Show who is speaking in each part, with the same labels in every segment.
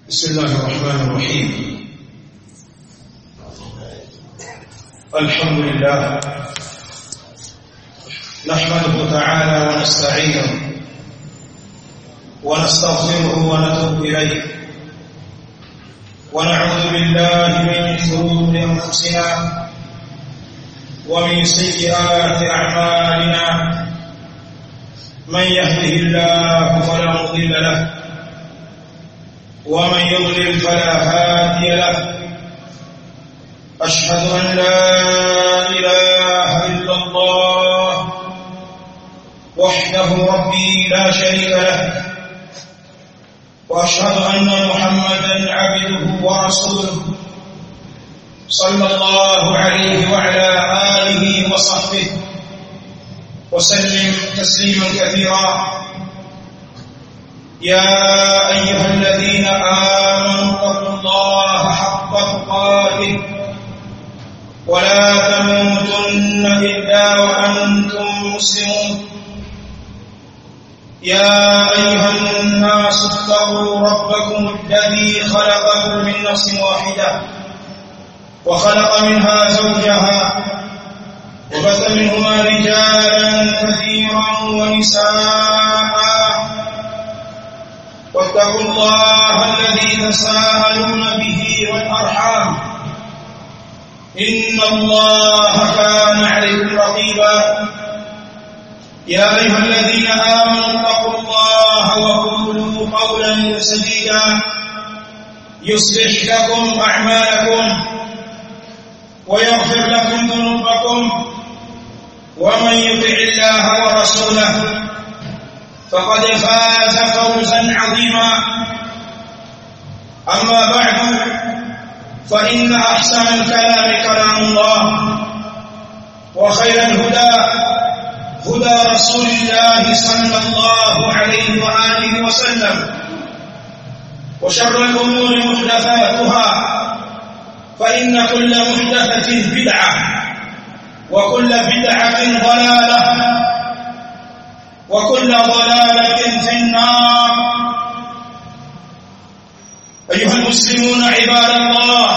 Speaker 1: بسم الله الرحمن الرحيم الحمد لله نحمده تعالى ونستعينه ونستغفره ونتوب إليه ونعوذ بالله من شرور أنفسنا ومن سيئات أعمالنا من يهده الله فلا مضل له ومن يضلل فلا هادي له أشهد أن لا إله إلا الله وحده ربي لا شريك له وأشهد أن محمدا عبده ورسوله صلى الله عليه وعلى آله وصحبه وسلم تسليما كثيرا يا أيها الذين آمنوا اتقوا الله حق تقاته ولا تموتن إلا وأنتم مسلمون يا أيها الناس اتقوا ربكم الذي خلقكم من نفس واحدة وخلق منها زوجها وبث منهما رجالا كثيرا ونساء واتقوا الله الذي تساءلون به والأرحام إن الله كان عليكم رقيبا يا أيها الذين آمنوا اتقوا الله وقولوا قولا سديدا يصلح لكم أعمالكم ويغفر لكم ذنوبكم ومن يطع الله ورسوله فقد فاز فوزا عظيما أما بعد فإن أحسن الكلام كلام الله وخير الهدى هدى رسول الله صلى الله عليه وآله وسلم وشر الأمور محدثاتها فإن كل محدثة بدعة وكل بدعة ضلالة وكل ضلالة في النار أيها المسلمون عباد الله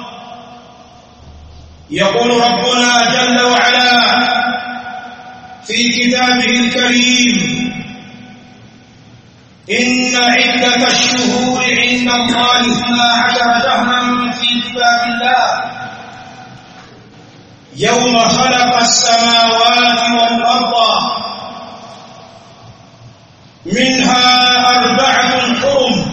Speaker 1: يقول ربنا جل وعلا في كتابه الكريم إن عدة الشهور عند الله اثنا عشر شهرا في كتاب الله يوم خلق السماوات والأرض منها أربعة حرم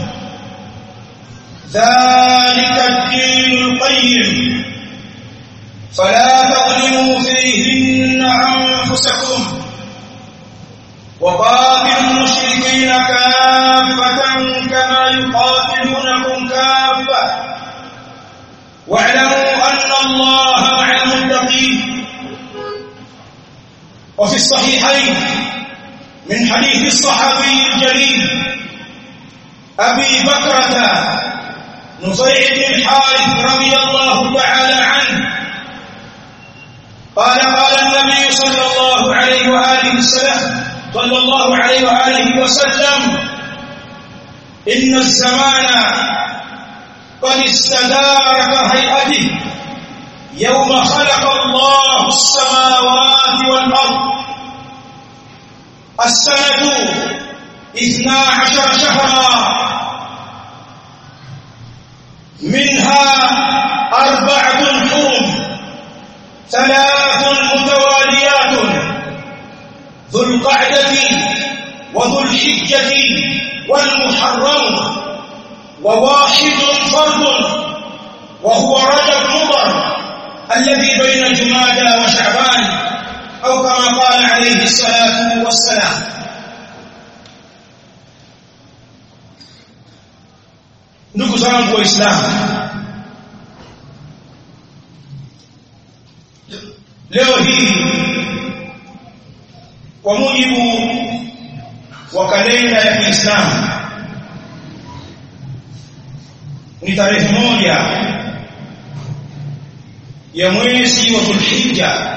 Speaker 1: ذلك الدين القيم فلا تظلموا فيهن أنفسكم وقاتلوا المشركين كافة كما يقاتلونكم كافة واعلموا أن الله مع المتقين وفي الصحيحين من حديث الصحابي الجليل أبي بكرة نفيع بن الحارث رضي الله تعالى عنه قال قال النبي صلى الله عليه وآله وسلم صلى الله عليه وآله وسلم إن الزمان قد استدار كهيئته يوم خلق الله السماوات والأرض السنة اثنا عشر شهرا منها أربعة حرم ثلاث متواليات ذو القعدة وذو الحجة والمحرم وواحد فرد وهو رجب مضر الذي بين جمادى وشعبان أو كما قال عليه الصلاة والسلام ndugu zangu waislamu leo hii kwa mujibu wa kalenda ya Kiislamu ni tarehe moja ya mwezi wa Dhulhijja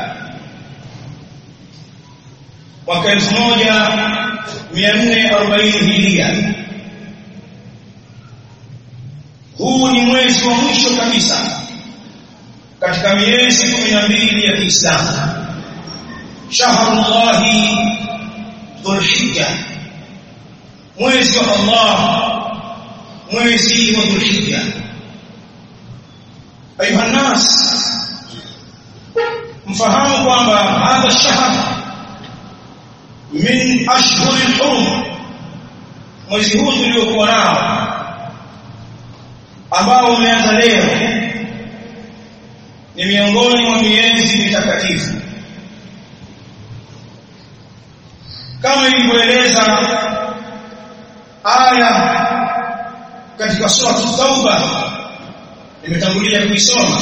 Speaker 1: mwaka 1440 hijiria huu ni mwezi wa mwisho kabisa katika miezi 12 ya Kiislamu shahrullahi dhulhijja mwezi wa Allah mwezi wa dhulhijja ayuha nas mfahamu kwamba hadha shahr min ashhuri al-hurum mwezi huu tuliokuwa nao ambao umeanza leo ni miongoni mwa miezi mitakatifu kama ilivyoeleza aya katika sura Tauba nimetangulia kuisoma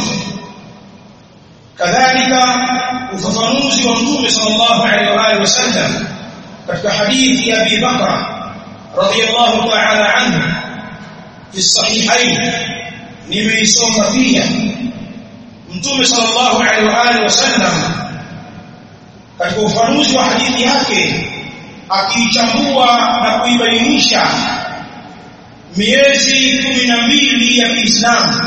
Speaker 1: kadhalika ufafanuzi wa mtume sallallahu alaihi wa alihi wasallam katika hadithi ya Abi Bakr radiyallahu ta'ala anhu fi sahihain nimeisoma pia mtume sallallahu alaihi wa alihi wasallam katika ufafanuzi wa hadithi yake akiichambua na kuibainisha miezi kumi na mbili ya Kiislamu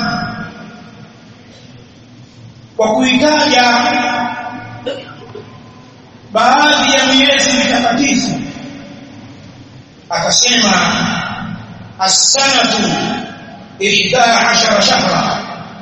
Speaker 1: kwa kuitaja baadhi ya miezi mitakatifu akasema as-sanatu 11 shahra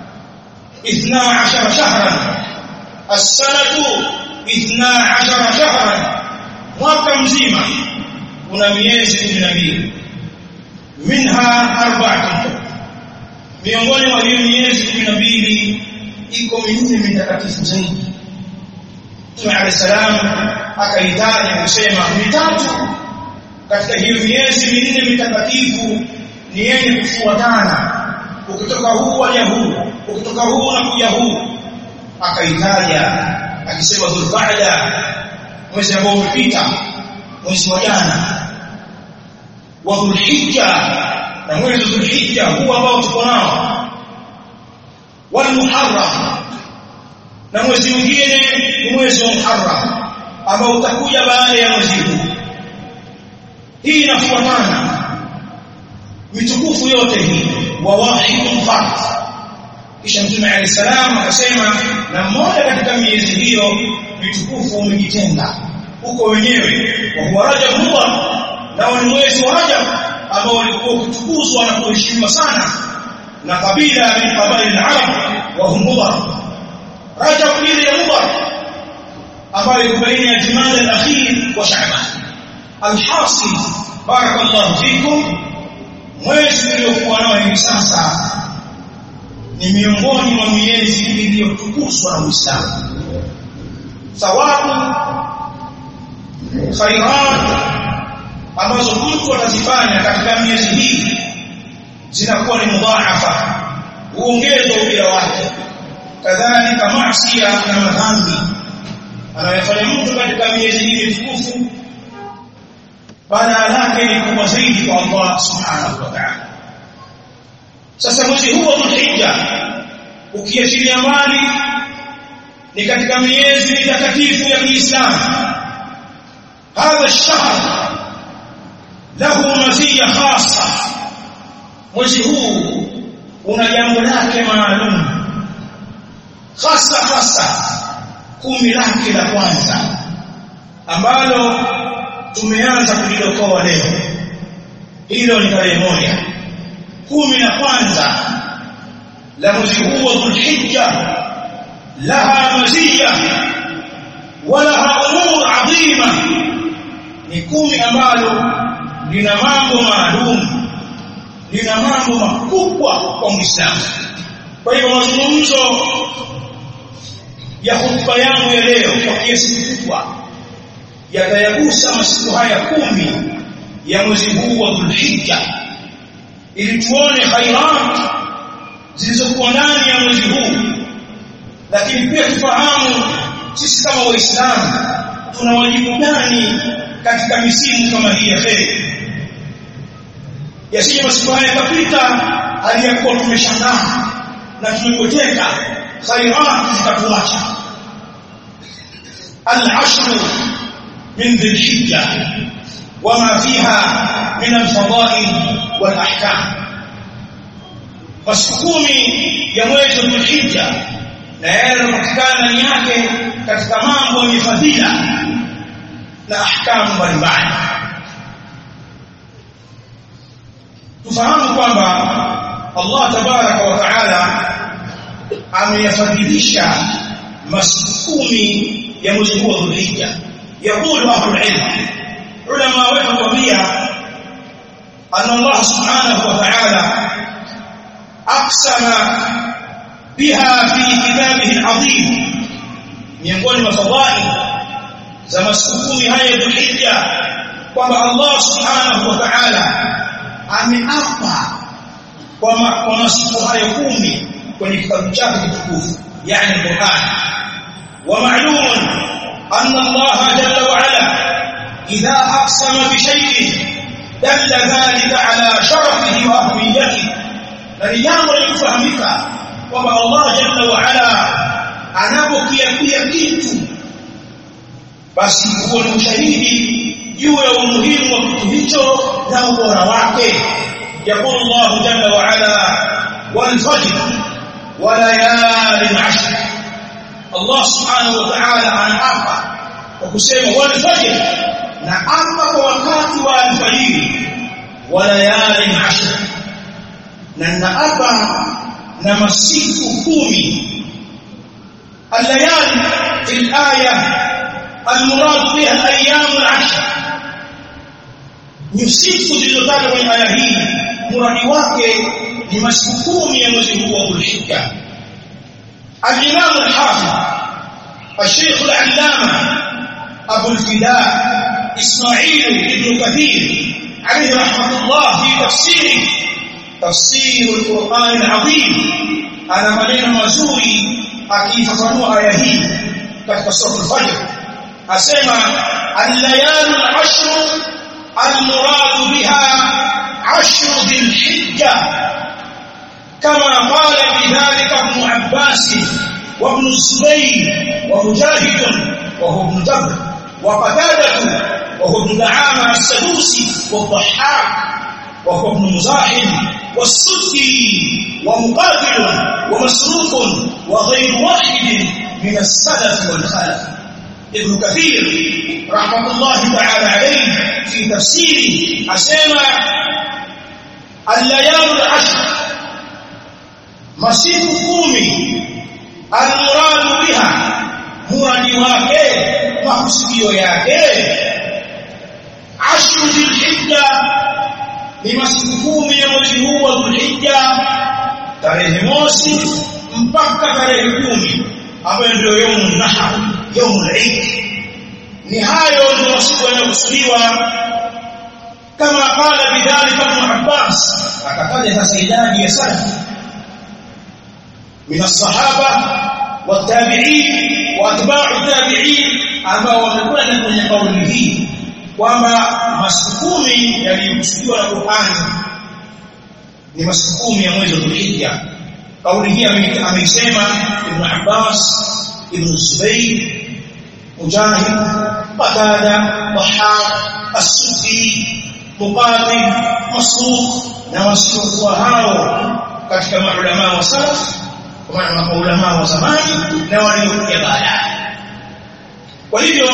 Speaker 1: 12 shahran as-sanatu 12 shahran mwaka mzima una miezi 12 minha arba'atun miongoni mwa hiyo miezi 12 iko minne mitakatifu zaidi Mtume عليه السلام akaitaja kusema mitatu katika hiyo miezi minne mitakatifu ni yenye kufuatana ukitoka huu waja huu ukitoka huu na kuja huu akaitaja akisema dhulqa'da mwezi ambao umepita mwezi wa jana wa dhulhijja na mwezi wa dhulhijja huu ambao tuko nao wal muharram na mwezi mwingine ni mwezi wa muharram ambao utakuja baada ya mwezi huu hii inafuatana mitukufu yote hii wa wahidun fard kisha mtume alayhi salam akasema na mmoja katika miezi hiyo mitukufu umejitenga huko wenyewe wa huwa rajab mudhar nao ni mwezi wa rajab ambao ulikuwa ukitukuzwa na kuheshimiwa sana na kabila min qabail al-arab wa hum mudhar rajab ile ya mudhar ambayo iko baina ya jumada al-akhir wa sha'ban alhasil barakallahu fikum mwezi uliokuwa nao hivi sasa ni miongoni mwa miezi iliyotukuzwa na Uislamu thawabu khairat ambazo mtu atazifanya katika miezi hii zinakuwa ni mudhaafa huongezwa ujira wake kadhalika maasi na madhambi anayofanya mtu katika miezi hii mitukufu badala yake ni kubwa zaidi kwa Allah subhanahu wa ta'ala sasa mwezi huu wa Dhulhijja ukiachilia mbali ni katika miezi mitakatifu ya Kiislamu hadha ash-shahr lahu maziya khassa mwezi huu una jambo lake maalum hasa hasa kumi lake la kwanza ambalo tumeanza kulidokoa leo hilo ni tarehe moja kumi la kwanza la mwezi huu wa Dhulhijja laha maziya walaha umur adhima ni kumi ambalo lina mambo maalum lina mambo makubwa kwa Muislamu kwa hivyo mazungumzo ya hotuba yangu ya leo kwa kiasi kikubwa yatayagusa masiku haya kumi ya mwezi huu wa Dhulhijja ili tuone khairat zilizokuwa ndani ya mwezi huu lakini pia tufahamu sisi kama waislamu tuna wajibu gani katika misimu kama hii ya kheri yasije masiku haya yakapita hali ya kuwa tumeshangaa na tumepoteka khairat zitatuacha al-ashr min dhil-hijja wama fiha min al-fadail wal-ahkam masiku kumi ya mwezi wa Dhulhijja na yale yanapatikana ndani yake katika mambo yenye fadhila na ahkamu mbalimbali tufahamu kwamba Allah tabaraka wa taala ameyafadhilisha masiku kumi ya mwezi huu wa Dhulhijja يقول أهل العلم علماء وحكمية أن الله سبحانه وتعالى أقسم بها في كتابه العظيم miongoni mwa fadhali za masiku kumi haya Dhulhijja kwamba Allah subhanahu wa ta'ala ameapa kwa masiku haya kumi kwenye kitabu chake kitukufu yani Qur'an wa ma'lumun أن الله جل وعلا إذا أقسم بشيء دل ذلك على شرفه وأهميته فلجامع لكفهمك وما الله جل وعلا anapokiapia kitu basi huo ni ushahidi juu ya umuhimu wa kitu hicho na ubora wake yaqulu Allah jalla wa ala wal fajr wa layalin ashr Allah subhanahu wa ta'ala anaapa kwa kusema wal fajr na apa kwa wakati wa alfajiri wa layalin ashr na naapa na masiku kumi الليالي في الآية المراد بها الأيام العشر يصف zilizotajwa kwenye aya hii muradi wake ni masiku kumi ya mwezi huu wa Dhulhijja الإمام الحافظ الشيخ العلامة أبو الفداء إسماعيل بن كثير عليه رحمة الله في تفسيره تفسير القرآن العظيم أنا منين مزوري akifafanua aya hii katika sura al-Fajr asema al-layal al-ashr al-murad biha ashr dhil-hijja kama qala bidhalika ibn Abbas wa ibn Zubayr wa Mujahid wa huwa ibn Jabr wa Qatadah wa huwa ibn Da'ama as-Sadusi wa Dhahhak وهو ابن مزاحم والسدي ومقاتل ومسروق وغير واحد من السلف والخلف ابن كثير رحمة الله تعالى عليه في تفسيره أسمى الليال العشر مسيح كومي المراد بها مراد wake makusudio yake ashru dhilhijja ni masiku kumi ya mwezi huu wa Dhulhijja tarehe mosi mpaka tarehe kumi ambayo ndio yaumu nahar yaumu Eid ni hayo ndio masiku yanayokusudiwa kama qala bidhalika Ibn Abbas akataja sasa idadi ya salaf min as-sahaba والتابعين واتباع التابعين ambao wamekwenda kwenye kauli hii kwamba masiku kumi yaliyokusudiwa na Qur'ani ni masiku kumi ya mwezi wa Dhulhijja. Kauli hii ameisema Ibn Abbas, Ibn Zubayr, Mujahid, Qatada, Dhahhak, As-Suddi, Muqatil, Masruq na wasiokuwa hao katika maulama wa salaf kwa maana maulama wa zamani na waliokuja baadaye. Kwa hivyo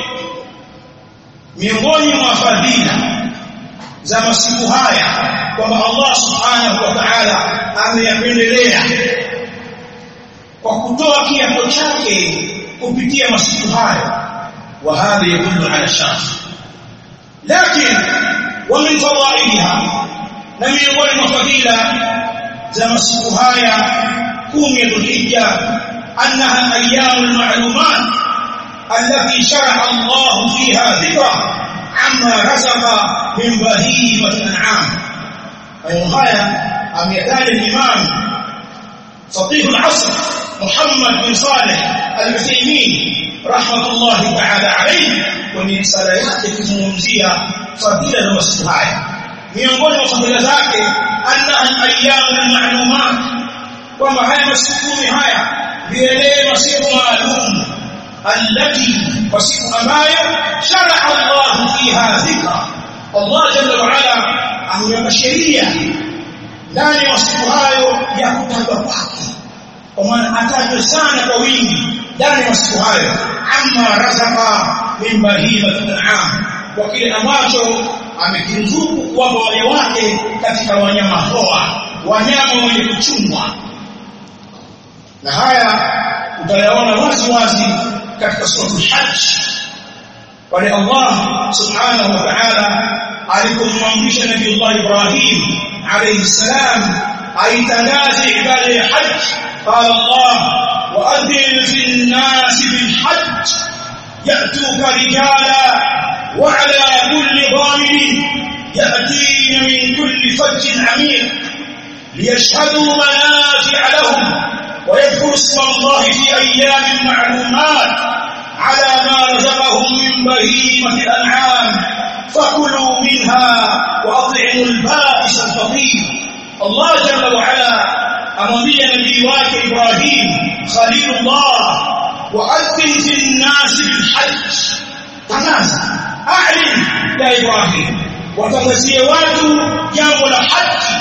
Speaker 1: miongoni mwa fadhila za masiku haya kwamba Allah subhanahu wa ta'ala ameyapendelea kwa kutoa kiapo chake kupitia masiku haya wa hadha yadullu ala sharaf lakini wa min fadaiha na miongoni mwa fadhila za masiku haya kumi ya Dhulhijja annaha ayyamul ma'lumat التي شرع الله فيها ذكره عما رزق من بهيمة الأنعام أيها أم يدال الإمام فقيه العصر محمد بن صالح العثيمين رحمة الله تعالى عليه ومن رسالته kuzungumzia fadhila za masiku haya miongoni mwa fadhila zake anna al-ayyam al-ma'lumat kwamba haya masiku kumi haya vielee masiku maalum التي وسيء أمايا شرع الله فيها ذكرى الله جل وعلا أمر بشرية ndani ya masiku hayo ya kutajwa kwake kwa maana atajwe sana kwa wingi ndani ya masiku hayo amma razaka min bahimatil an'am kwa kile ambacho amekiruzuku kwamba waja wake katika wanyama hoa wanyama wenye kuchungwa na haya utayaona wazi wazi katika suratul hajj pale Allah subhanahu wa ta'ala alipomwamrisha nabii Allah Ibrahim alayhi salam aitangaze ibada ya hajj قال الله وأذن في الناس بالحج يأتوك رجالا وعلى كل ضامن يأتين من كل فج عميق ليشهدوا منافع لهم ويذكروا اسم الله في أيام معلومات على ما رزقهم من بهيمة الأنعام فكلوا منها وأطعموا البائس الفقير الله جل وعلا amwambia nabii wake Ibrahim Khalilullah waadhin fi an-nas bil hajj tangaza a'lin ya Ibrahim watangazie watu jambo la haji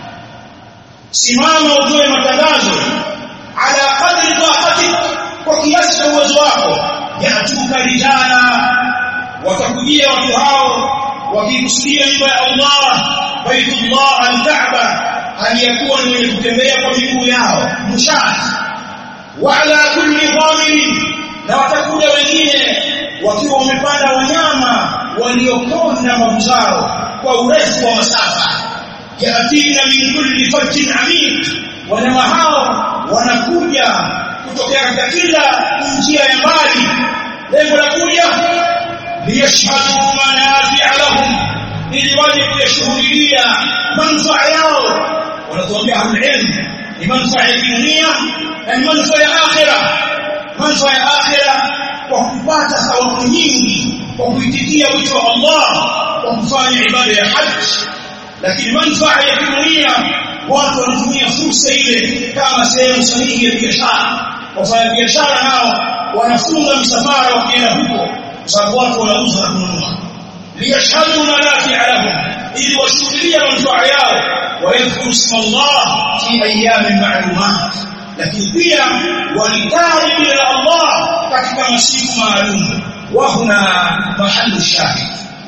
Speaker 1: simama utoe matangazo ala qadri taqatik kwa kiasi cha uwezo wako yatuka rijala watakujia watu hao wakikusudia nyumba ya Allah baitullah al-Kaaba aliyakuwa ni mwenye kutembea kwa miguu yao mushat wala kulli dhamiri na watakuja wengine wakiwa wamepanda wanyama waliokonda mbavu zao kwa urefu wa masafa yatina min kulli fajjin amik wanyama hao wanakuja kutokea katika kila njia ya mbali lengo la kuja liyashhadu manafi'a lahum ili waje kuyashuhudia manufaa yao wanatuambia ahlulilm ni manufaa ya dunia na ni manufaa ya akhira manufaa ya akhira kwa kupata thawabu nyingi kwa kuitikia wito wa Allah kwa kufanya ibada ya haji lakini manufaa ya dunia watu wanatumia fursa ile kama sehemu sahihi ya biashara wafanya biashara nao wanafunga msafara wakienda huko kwa sababu watu wanauza na kununua liyashhadu manafi'a lahum ili washuhudie manufaa yao ويذكر اسم الله في ايام معلومات lakini pia walitaji jina la Allah katika masiku maalum wa huna mahallu shahid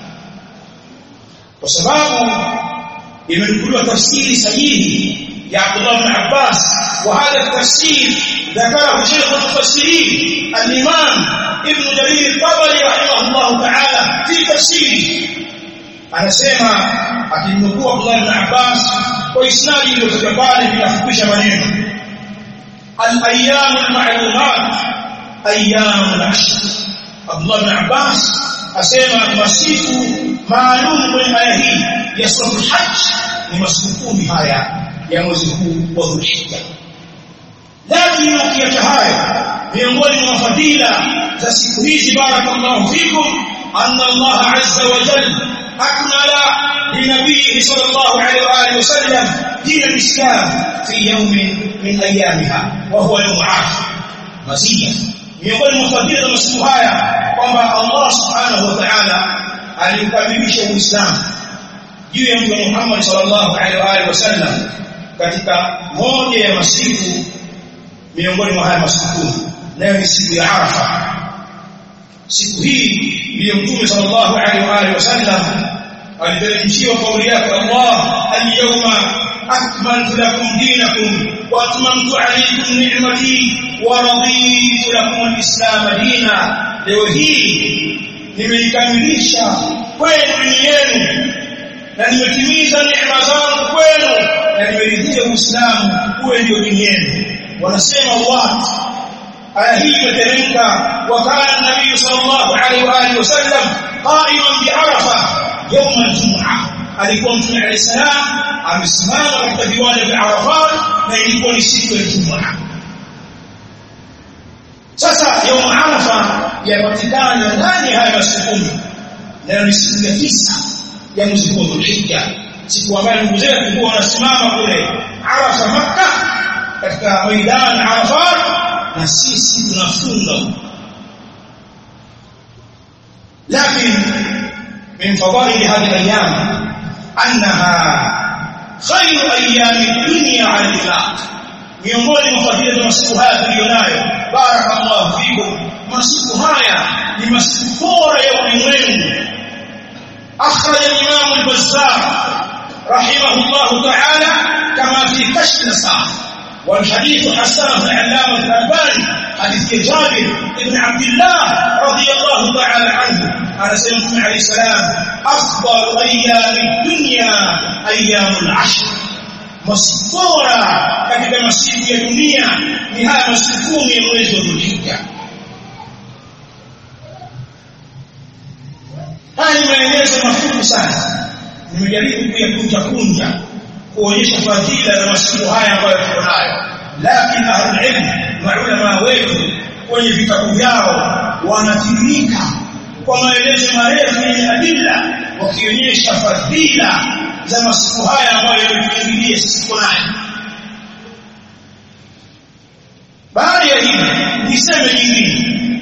Speaker 1: kwa sababu imenukuliwa tafsiri sahihi ya Abdullah ibn Abbas wa hadha tafsir ذكره شيخ المفسرين الإمام ابن جرير الطبري رحمه الله تعالى في تفسيره anasema akimnukuu Abdullah ibn Abbas kwa isnadi iliyotoka pale inafupisha maneno al-ayyam al-ma'lumat ayyam al-ashr Abdullah ibn Abbas asema masiku maalum kwenye aya hii ya sura hajj ni masiku kumi haya ya mwezi huu wa Dhulhijja lakini ukiacha haya miongoni mwa fadhila za siku hizi barakallahu fikum anna Allah azza wa jalla أكمل لنبيه صلى الله عليه وآله وسلم دين الإسلام في يوم من أيامها وهو يوم عاشر مزية miongoni mwa fadhila za masiku haya kwamba Allah subhanahu wa ta'ala alikamilisha Uislamu juu ya Mtume Muhammad sallallahu alaihi wa alihi wasallam katika moja ya masiku miongoni mwa haya masiku nayo ni siku ya Arafa siku hii ndiyo Mtume sallallahu alaihi wa alihi wasallam aliteremshiwa kauli yake Allah al-yawma akmaltu lakum dinakum wa atmamtu alaykum ni'mati wa raditu lakum al-islam dina leo hii nimeikamilisha kwenu dini yenu na nimetimiza neema zangu kwenu na nimeridhia Uislamu uwe ndio dini yenu wanasema watu aya hii imeteremka wakala nabii sallallahu alaihi wa alihi wasallam qa'iman bi arafa يوم الجمعه alikuwa mtume alayhi salam amesimama katika viwanja vya Arafat na ilikuwa ni siku ya Ijumaa sasa يوم Arafa yapatikana ndani haya masiku kumi na ni siku ya tisa ya mwezi wa Dhulhijja siku ambayo ndugu zetu walikuwa wanasimama kule Arafa Makkah katika maidan Arafat na sisi tunafunga lakini من فضائل هذه الايام انها khairu ayami dunya ala al-itlaq miongoni mwa fadhila za masiku haya tuliyonayo barakallahu fikum masiku haya ni masiku bora ya ulimwengu akhraj al-imam al-bazzar rahimahullah ta'ala kama fi kashf al-sa'ah والحديث حسنه العلامه الالباني حديث جابر بن عبد الله رضي الله تعالى عنه على سيدنا عليه السلام افضل ايام الدنيا ايام العشر masbora katika masiku ya dunia ni haya masiku kumi ya mwezi wa Dhulhijja. Haya ni maelezo mafupi sana, nimejaribu kuyakunja kunja kuonyesha fadhila za masiku haya ambayo tuko nayo, lakini ahlul ilm, maulama wetu kwenye vitabu vyao wanatiririka kwa maelezo marefu yenye adilla, wakionyesha fadhila za masiku haya ambayo yametuingilia sisi nayo. Baada ya hili niseme jingine,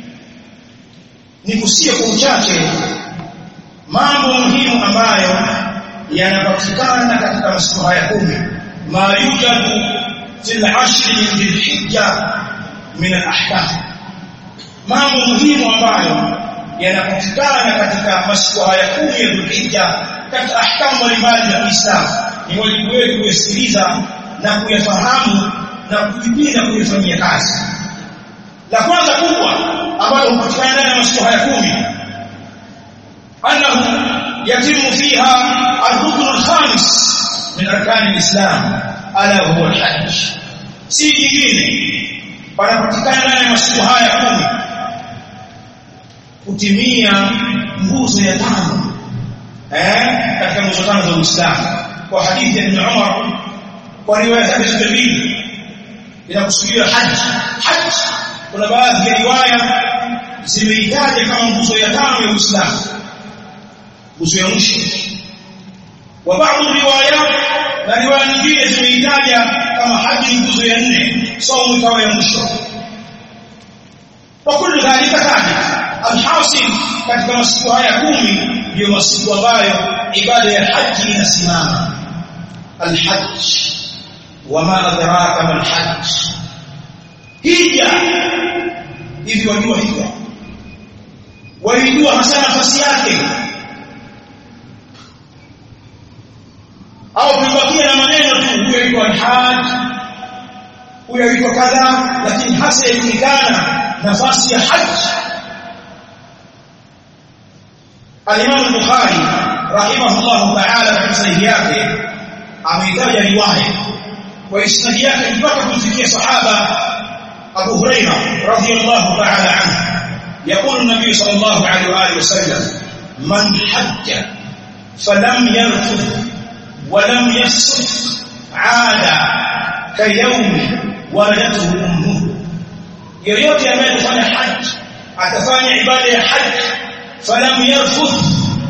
Speaker 1: nikusie kwa uchache mambo muhimu ambayo yanapatikana katika masiku haya kumi, ma yujadu fil ashri min dhilhijja min al-ahkam, mambo muhimu ambayo yanapatikana katika masiku haya kumi ya Dhulhijja katika ahkamu mbalimbali za Kiislamu. Ni wajibu wetu kuyasikiliza na kuyafahamu na kujipinda kuyafanyia kazi. La kwanza kubwa ambalo hupatikana ndani ya masiku haya kumi, annahu yatimu fiha arruknu alkhamis min arkani alislam ala huwa alhajj. Si jingine, panapatikana ndani ya masiku haya kumi kutimia nguzo ya tano eh katika nguzo tano za Uislamu kwa hadithi ya Ibn Umar kwa riwaya zake zote mbili inakusudiwa haji haji kuna baadhi ya riwaya zimeitaja kama nguzo ya tano ya Uislamu nguzo ya mwisho wa baadhi riwaya na riwaya nyingine zimeitaja kama haji nguzo ya nne saumu ikawa ya mwisho wa kullu dhalika thabit alhasil katika masiku haya kumi ndio masiku ambayo ibada ya haji inasimama alhajj wama adraka mal hajj hija hivi wajua hija walijua hasa nafasi yake au tumebakia na maneno tu huyo aitwa alhaj huyo aitwa kadha lakini hasa yajulikana nafasi ya haji Al-Imam Bukhari rahimahullah ta'ala katika sahihi yake ameitaja riwaya kwa isnadi yake mpaka kufikia sahaba Abu Hurairah radhiyallahu ta'ala anhu يقول النبي صلى الله عليه واله وسلم من حج فلم يرفث ولم يفسق عاد كيوم ولدته امه yoyote anayefanya haji atafanya ibada ya haji falam yarfuth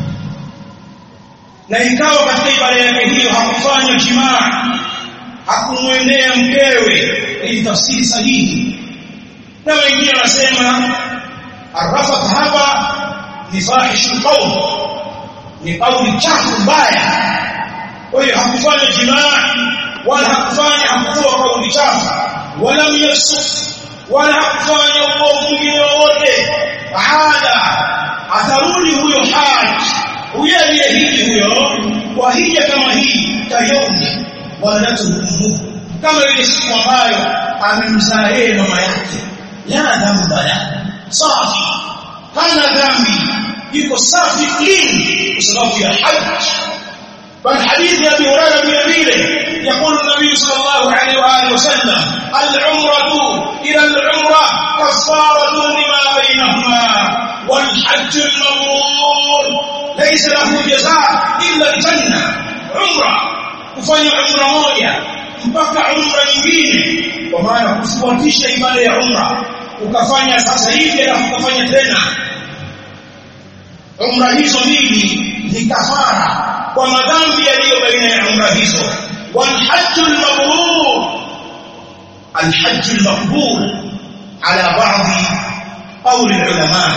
Speaker 1: na ikawa katika ibada yake hiyo hakufanya jimaa hakumwendea mkewe ili tafsiri sahihi na wengine wanasema arrafat hapa ni fahishu qawl ni kauli chafu mbaya kwa hiyo hakufanya jimaa wala hakufanya hakutoa kauli chafu wala yasuf wala hakufanya uovu mwingine wowote baada atarudi huyo haji huyo aliyehiji huyo kwa hija kama hii kayomi waladatu ummu kama ile siku ambayo amemzaa yeye mama yake la dhamba la safi hana dhambi yuko safi clean kwa sababu ya haji بل حديث ابي هريره بن بيله يقول النبي صلى الله عليه واله وسلم العمره الى العمره كفاره لما بينهما والحج المبرور ليس له جزاء الا الجنه عمره kufanya umra moja mpaka umra nyingine kwa maana kufuatisha ibada ya umra ukafanya sasa hivi alafu ukafanya tena umra hizo mbili ni kafara kwa madhambi yaliyo baina ya umra hizo والحج المبرور الحج المقبول على بعض قول العلماء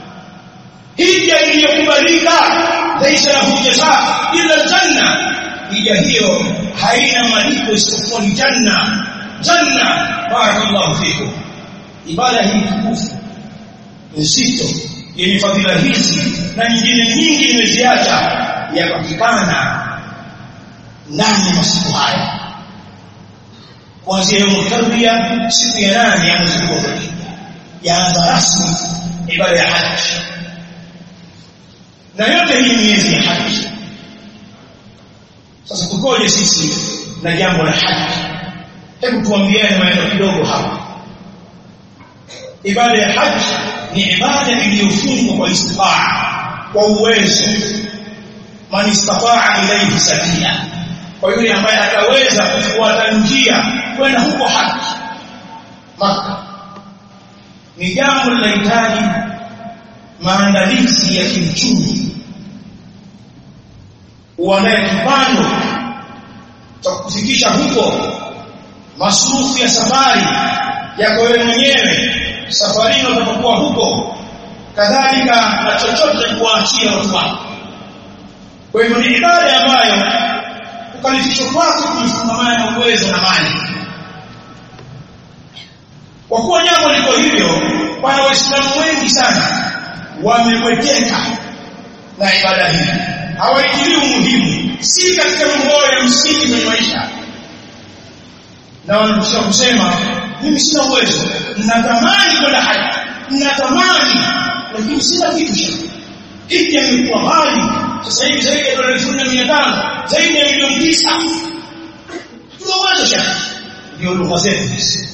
Speaker 1: hija iliyokubalika laysa lahu jazaa illa aljanna hija hiyo haina malipo isipokuwa ni janna janna barakallahu fikum ibada hii tukufu nzito yenye fadhila hizi na nyingine nyingi nimeziacha yapatikana ndani ya masiku haya kuanzia yaumu tarbiya siku ya nane ya mwezi wa Dhulhijja yaanza rasmi ibada ya haji na yote hii miezi ya haji sasa tukoje sisi na jambo la haji hebu tuambiane maneno kidogo hapa ibada ya haji ni ibada iliyofungwa kwa istifaa kwa uwezo man istataa ilayhi sabila kwa yule ambaye ataweza kufuata njia kwenda huko haji maka ni jambo linahitaji maandalizi ya kiuchumi uandae kipando cha kufikisha huko masurufu ya safari yako wewe mwenyewe safarini utakapokuwa huko kadhalika na chochote kuwaachia watu wako kwa hivyo ni ibada ambayo ukalifishwa kwako kufungamana na uwezo na mali kwa kuwa jambo liko hivyo wana waislamu wengi sana wamewekeka na ibada hii hawaitilii umuhimu si katika mambo ya msingi kwenye maisha na wanakuja kusema mimi sina uwezo ninatamani kwenda haji ninatamani lakini sina kitu cha hiki imekuwa mali sasa hivi zaidi ya dola elfu nne mia tano zaidi ya milioni tisa tuna uwezo cha ndio lugha zetu hizi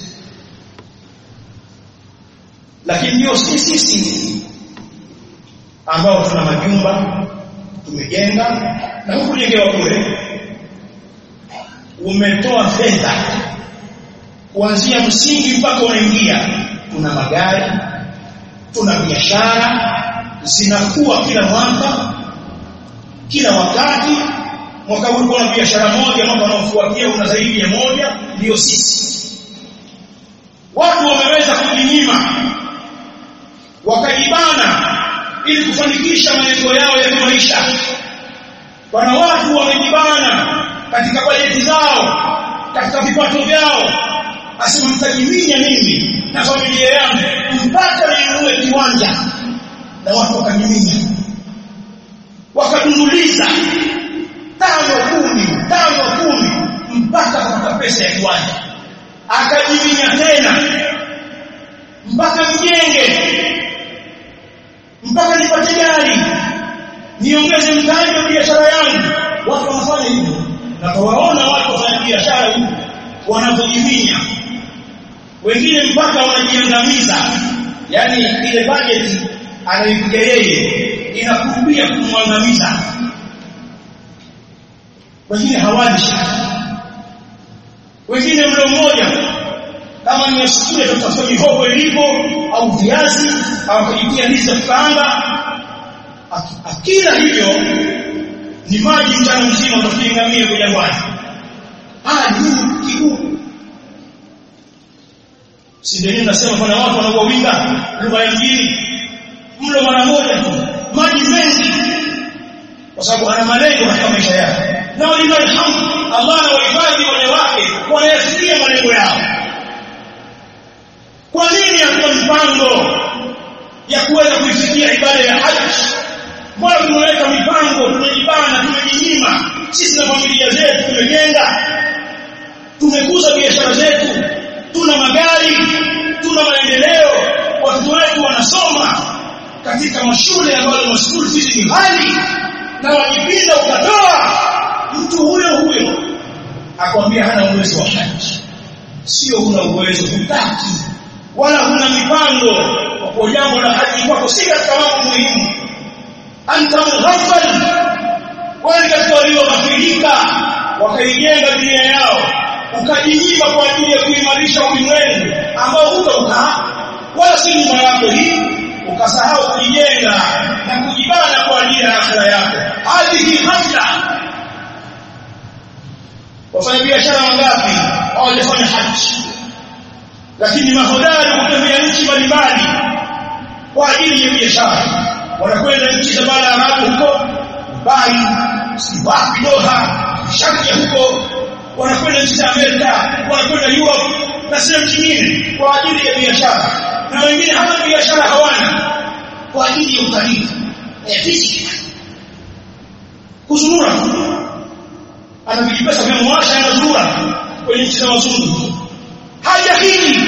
Speaker 1: lakini ndio sisi sisi ambao tuna majumba tumejenga na hukujengewa kule umetoa fedha kuanzia msingi mpaka unaingia tuna magari tuna biashara zinakuwa kila mwaka kila wakati mwaka huu kuna biashara moja mwaka unaofuatia una zaidi ya moja ndio sisi watu wameweza kujinyima wakaibana ili kufanikisha malengo yao ya kimaisha wana watu wamejibana katika bajeti zao katika vipato vyao asema mtajiminya mimi na familia yangu mpaka ninunue kiwanja na watu wakajiminya wakadunduliza tano kumi tano kumi mpaka kupata pesa ya kiwanja akajiminya tena mpaka mjenge mpaka nipate gari niongeze mtaji wa biashara yangu watu wanafanya hivyo na tuwaona watu wafanya biashara huko wanavyojiminya wengine mpaka wanajiangamiza yani ile budget anayoipiga yeye inakumbia kumwangamiza wengine hawali wengine mlo mmoja kama ni shule tutafuta mihogo ilipo au viazi au kujitia ndizi za kukaanga akila hivyo ni maji mchana mzima utakingamia kwa jangwani ah ni kigumu si ndio nasema kuna watu wanaowinda lugha ya mjini mlo mara moja tu maji mengi kwa sababu ana malengo katika maisha yake na walillahi alhamd Allah anawahifadhi wale wake wanayafikia malengo yao kwa nini hakuna mpango ya kuweza kuifikia ibada ya haji mbona tumeweka mipango tumejibana tumejinyima sisi na familia zetu tumejenga tumekuza biashara zetu tuna magari tuna maendeleo watoto wetu wanasoma katika mashule ambayo masukuru fees ni ghali na wajipinda ukatoa mtu huyo huyo akwambia hana uwezo wa haji sio huna uwezo hutaki wala huna mipango kwa jambo la haji kwako si katika mambo muhimu anta mughaffal wale katika walioghafilika wakaijenga dunia yao ukajinyima kwa ajili ya kuimarisha ulimwengu ambao hutaukaa wala si nyuma yako hii ukasahau kujijenga na kujibana kwa ajili ya akhira yako hadhihi ghafla wafanya biashara wangapi hawajafanya haji lakini mahodari kutembea nchi mbalimbali kwa ajili ya biashara wanakwenda nchi za bara Arabu huko Dubai si wapi Doha Sharqia huko wanakwenda nchi za Amerika wanakwenda Europe na sehemu nyingine kwa ajili ya biashara na wengine hata biashara hawana kwa ajili ya utalii ya visit kuzurura ana vijipesa vya mwasha anazurura kwenye nchi za wazungu haja hili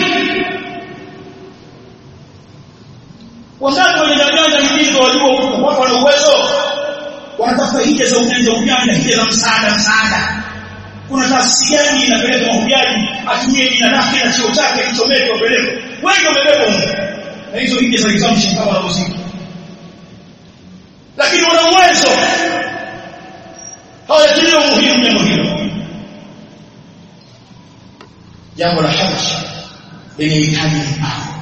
Speaker 1: wangapi walinyanyanya mjinga wajua huko watu wana uwezo wanatafuta hija za ujanja ujanja hija za msaada msaada kuna taasisi gani inapeleka mahujaji atumie jina lake na cheo chake kichomeke wapeleke wengi wamebeba huko na hizo hija za exemption kama wanauzika lakini wana uwezo hawajatilia umuhimu jambo hilo jambo la haji lenye hitaji mpango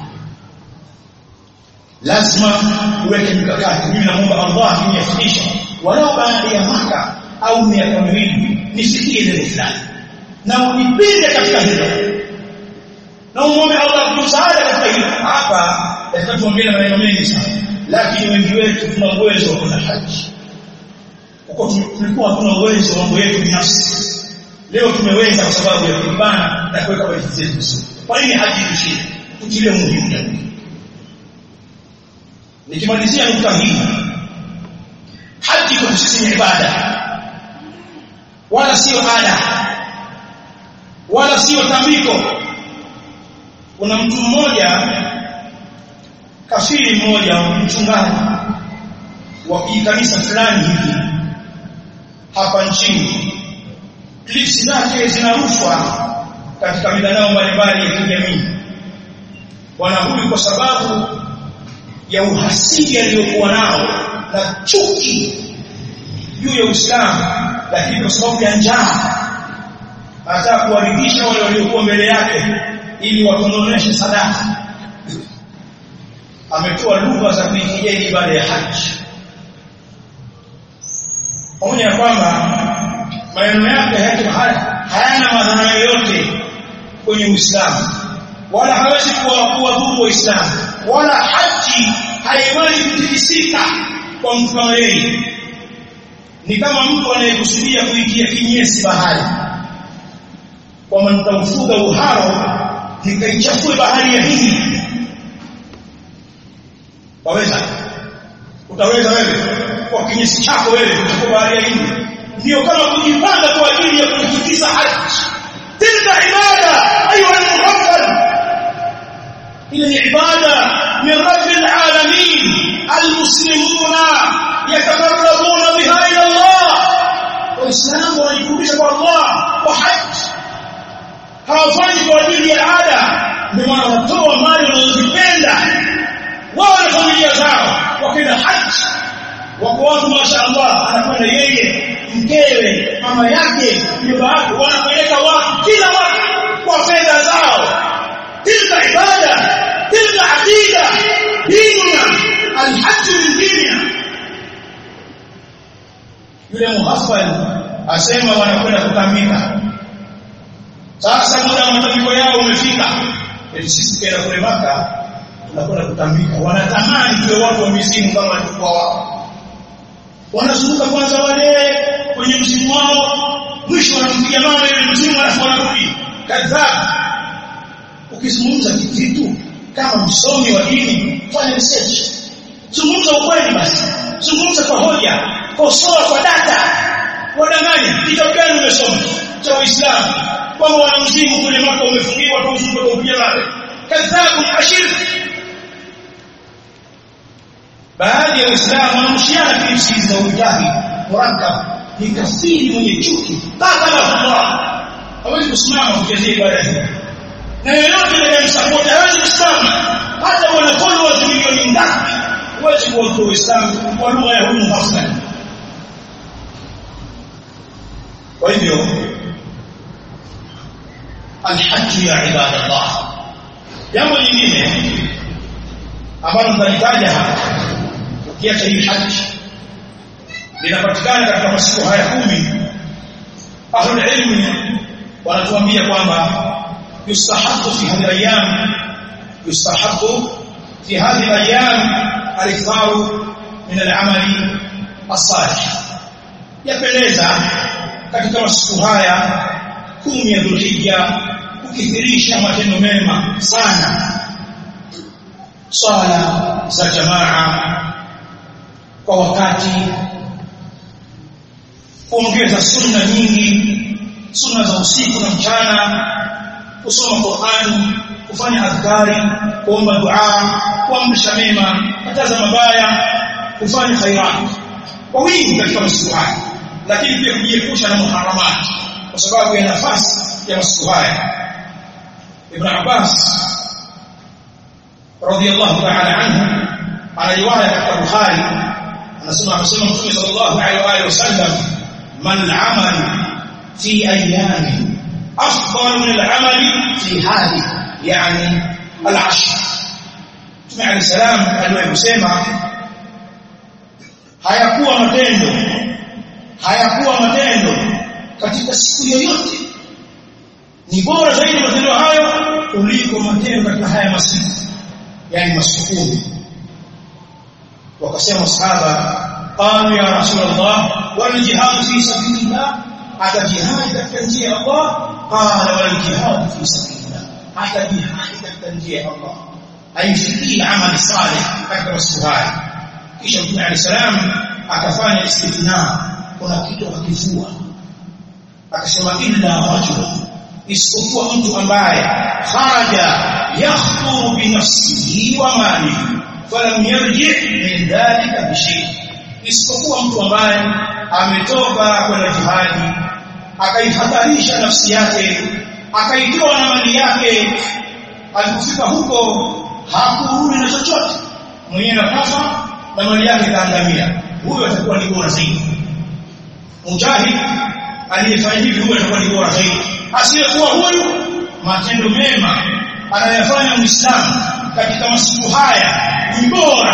Speaker 1: lazima uweke mikakati mimi naomba Allah anifikishe walau baada ya mwaka au miaka miwili nisikie neno fulani na unipinde katika hilo na umwombe Allah kutusaada katika hilo hapa lazima tuongee maneno mengi sana lakini wengi wetu tuna uwezo wa kwenda haji huko tulikuwa hatuna uwezo wa mambo yetu binafsi leo tumeweza kwa sababu ya kupambana na kuweka bajeti zetu vizuri kwa nini haji tushinde tutilie muhimu jambo nikimalizia nukta hii haji kwa sisi ni ibada wala sio ada wala sio tambiko kuna mtu mmoja kafiri mmoja mchungaji wa kanisa fulani hivi hapa nchini clips zake zinarushwa katika mitandao mbalimbali ya kijamii bwana huyu kwa sababu ya uhasidi aliyokuwa nao na chuki juu ya Uislamu lakini kwa sababu ya njaa anataka kuwaridhisha wale waliokuwa mbele yake ili watononeshe sadaka ametoa lugha za kuikejeli baada ya haji pamoja na kwamba maneno yake hayati hayana madhara yoyote kwenye Uislamu wala hawezi kuwadhuru Waislamu wala haji haiwezi kutikisika kwa mtu kama yeye ni kama mtu anayekusudia kuitia kinyesi bahari kwamba nitaufuga uharo nikaichafue bahari ya Hindi waweza utaweza wewe kwa kinyesi chako wewe kuchukua bahari ya Hindi ndio kama kujipanga kwa ajili ya kuitikisa haji tilka ibada ayuha al-muhaffal ile ni ibada min rabbil alamin almuslimuna yatakarrabuna biha ila Allah waislamu wanajikurubisha kwa Allah kwa haji hawafanyi kwa ajili ya ada ndio maana wanatoa mali wanazozipenda wao na familia zao wakenda haji wako watu mashaallah anakwenda yeye mkewe mama yake nyumba yake wanapeleka watu kila watu kwa fedha zao tilka ibada tilka aqida dinuna alhajj min dinina yule muhaffal asema wanakwenda kutambika sasa muda wa matambiko yao umefika ili sisi kwenda kule maka tunakwenda kutambika wanatamani tuwe watu wa mizimu kama walikuwa wao wanazunguka kwanza wale kwenye mzimu wao mwisho wanampiga mama ile mzimu alafu wanarudi kadhaa ukizungumza kitu kama msomi wa dini fanya research zungumza ukweli basi zungumza kwa hoja kosoa kwa data wadanganya kitabu gani umesoma cha Uislamu kwamba wana mzimu kule maka umefungiwa kwa mzimu kwa kupiga mawe kadhabu ashir baadhi ya Waislamu wanamshiana klipsi za ujahi murakkab ni kafiri mwenye chuki qatala Allah hawezi kusimama kuchezea ibada hii na yeyote anayemsupport hawezi kusimama hata wana followers milioni ngapi huwezi kuwatoa Uislamu kwa lugha ya humu hafla kwa hivyo alhajj ya ibadallah jambo lingine ambalo nitalitaja hapa ukiacha hii haji linapatikana katika masiku haya kumi ahlul ilmi wanatuambia kwamba yustahabu fi hadhihi ayyam yustahabu fi hadhihi ayyam al-iftar min al-amali as-salih yapendeza katika masiku haya kumi ya Dhulhijja kukithirisha matendo mema sana swala za jamaa kwa wakati kuongeza sunna nyingi sunna za usiku na mchana kusoma Qur'ani kufanya adhkari kuomba dua kuamrisha mema kataza mabaya kufanya khairat kwa wingi katika masiku haya lakini pia kujiepusha na muharamat kwa sababu ya nafasi ya masiku haya Ibn Abbas radiyallahu ta'ala anhu ana riwaya katika Bukhari anasema amesema Mtume sallallahu alaihi wasallam man amal fi ayami afdal min al-amali fi hadi yani al-ashr Mtume alayhi salam aliwahi kusema hayakuwa matendo hayakuwa matendo katika siku yoyote ni bora zaidi matendo hayo kuliko matendo katika haya masiku yani masiku wakasema sahaba qalu ya rasulullah wal jihad fi sabilillah hata jihad katika njia ya Allah qala wal jihad fi sabilillah hata jihad katika njia ya Allah aifikii amali salih katika masiku haya kisha Mtume عليه salam akafanya istithna kuna kitu akifua akasema illa rajul isipokuwa mtu ambaye kharaja yakhdhuru bi nafsihi wa malihi falam yarji min dhalika bi shay isipokuwa mtu ambaye ametoka kwenda jihadi akaihatarisha nafsi yake akaitoa na mali yake alipofika huko hakurudi na chochote mwenyewe akafa na mali yake kaangamia huyo atakuwa ni bora zaidi mujahid aliyefanya hivi huyo atakuwa ni bora zaidi asiyekuwa huyu matendo mema anayofanya muislamu katika masiku haya ni bora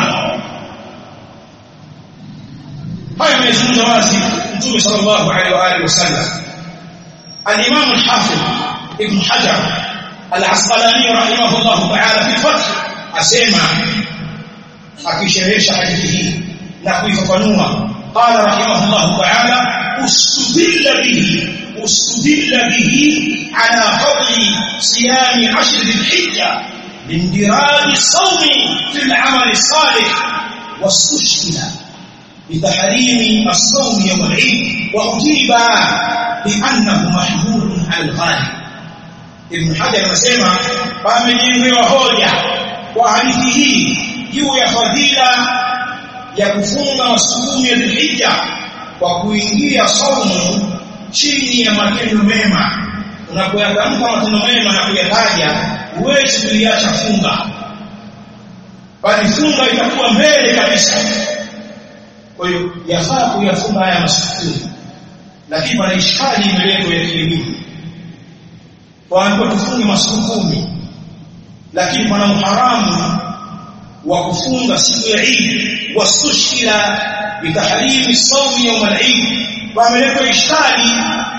Speaker 1: haya amezungumza wazi mtume sallallahu alaihi wa alihi wasallam al-imam al-hafiz ibn hajar al-asqalani rahimahullah ta'ala fi fath asema akisherehesha hadithi hii na kuifafanua qala rahimahullah ta'ala ustudilla bihi ustudilla bihi ala fadli siyami ashr dhil-hijja lindiraj as-sawm fi al-amal as-salih واستشكل بتحريم الصوم يوم العيد وأجيب بأنه محمول على الغالب ابن حجر anasema pamejengewa hoja kwa hadithi hii juu ya fadhila ya kufunga masiku ya Dhulhijja kwa kuingia saumu chini ya matendo mema unapoyatamka matendo mema na kuyataja huwezi kuiacha funga bali funga itakuwa mbele kabisa kwa hiyo yafaa kuyafunga haya masiku lakini pana ishkali imeletwa ya kielimu kwa tufunge masiku kumi lakini pana uharamu wa kufunga siku ya Eid wasushkila bitahrimi sawmi yawm al-Eid wameleta ishkali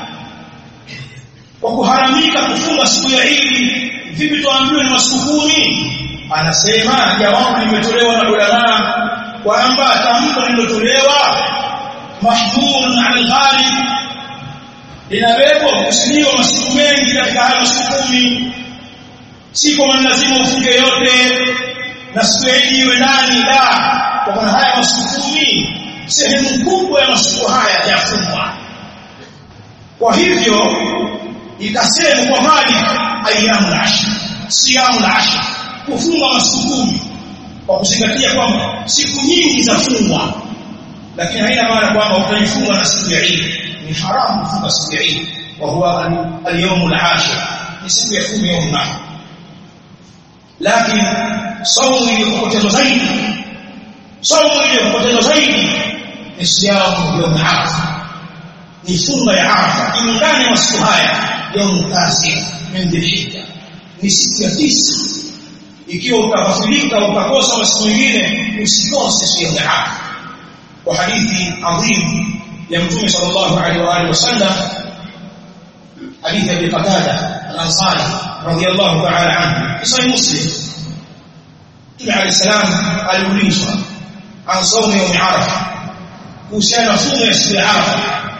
Speaker 1: kwa kuharamika kufunga siku ya Eid vipi tuambiwe ni masiku kumi anasema jawabu limetolewa na ulama kwamba tamko lililotolewa mahmulun ala al-ghalib linabebwa kusiniwa masiku mengi katika hayo masiku kumi si kwa lazima ufunge yote na siku ya Idi iwe ndani la kwa maana haya masiku kumi sehemu kubwa ya masiku haya yafungwa kwa hivyo ikasema kwa mali ayyamul ashr siyamul ashr kufunga masiku kumi kwa kuzingatia kwamba siku nyingi zafungwa lakini haina maana kwamba utaifunga na siku ya Eid ni haramu kufunga siku ya Eid wa huwa al-yawmul ashir ni siku ya 10 ya Ramadhani lakini saumu iliyopotezwa zaidi saumu iliyopotezwa zaidi ni siyamu ya Arafa ni funga ya Arafa ndani ya masiku haya yaumu tasi min dhilhijja ni siku ya tisa ikiwa utafafilika ukakosa masiku mengine usikose siku ya Arafa kwa hadithi adhim ya mtume sallallahu alaihi wa alihi wasallam hadithi ya Qatada al-Ansari radiyallahu ta'ala anhu sahih muslim Mtume alayhi salam aliulizwa an sawmi yawm Arafa kuhusiana na funga ya siku ya Arafa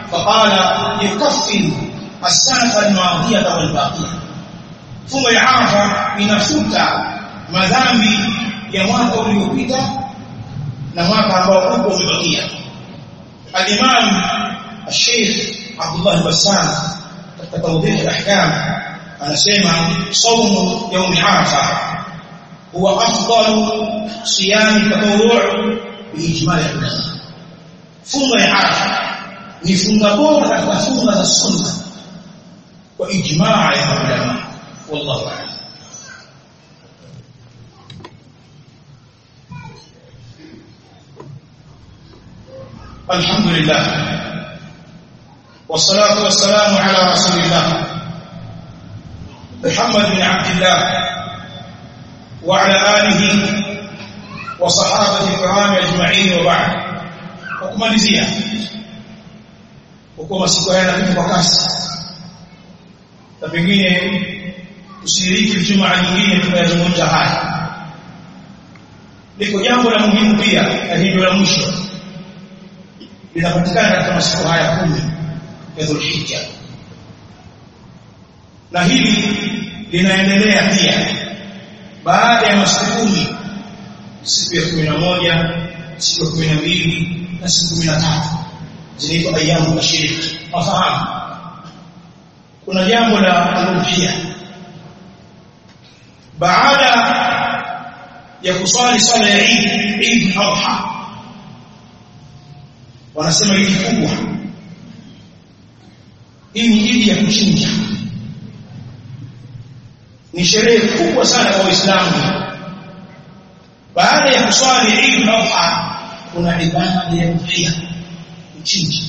Speaker 1: فقال يكفر السنة الماضية والباقية funga ya Arafa inafuta madhambi ya mwaka uliopita na mwaka ambao uko umebakia al-Imam al-Sheikh Abdullah Bassam katika tawdih al-ahkam anasema saumu يوم Arafa huwa afdalu siyam tatawwu' biijma' al-ulama funga ya Arafa ni funga bora katika funga za sunna kwa ijmaa ya ulama wallahu a'lam الحمد لله والصلاة والسلام على رسول الله محمد بن عبد الله وعلى آله وصحابة الكرام أجمعين وبعد وكمalizia huko masiku haya yanapita kwa kasi na pengine tushiriki Ijumaa nyingine tukayazungumza haya liko jambo la muhimu pia na hilo la mwisho linapatikana katika masiku haya kumi ya Dhulhijja na hili linaendelea pia baada ya masiku kumi siku ya kumi na moja siku ya kumi na mbili na siku kumi na tatu zinaitwa ayamu tashiriki wafahamu kuna jambo la alufia baada ya kuswali swala ya Eid Eid al-Adha wanasema hili kubwa hii ni idi ya kuchinja ni sherehe kubwa sana kwa Waislamu baada ya kuswali Eid al-Adha kuna ibada ya udhiya kuchinja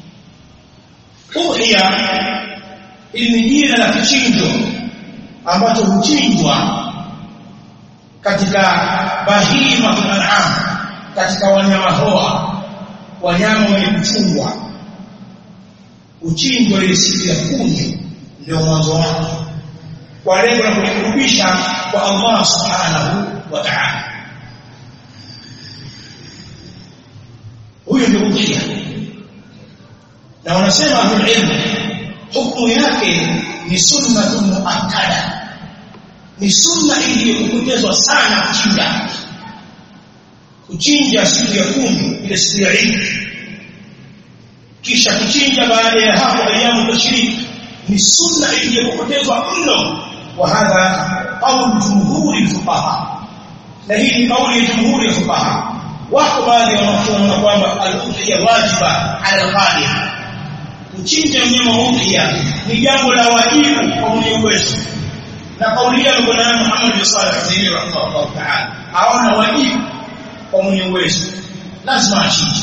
Speaker 1: udhiya ili ni jina la kichinjo ambacho huchinjwa katika bahima an'am katika wanyama hoa wanyama wenye kuchungwa uchinjwa ile siku ya kumi ndio mwanzo wake kwa lengo la kujikurubisha kwa Allah subhanahu wa ta'ala huyo ndio udhiya na wanasema ahlul ilm hukumu yake ni sunnatun muakkada ni sunna iliyokupotezwa sana kuchinja kuchinja siku ya kumi ile siku ya Eid kisha kuchinja baada ya hapo ayamu tashrik ni sunna iliyokupotezwa mno wa hadha qawl jumhuri fuqaha na hii ni kauli ya jumhuri ya fuqaha wako baadhi ya wanafunzi kwamba al-udhiya wajiba ala al-ghalib kuchinja mnyama udhiya ni jambo la wajibu kwa mwenye uwezo na kauli ya bwana Muhammad bin Salih al-Uthaymeen rahimahullah ta'ala haona wajibu kwa mwenye uwezo lazima achinje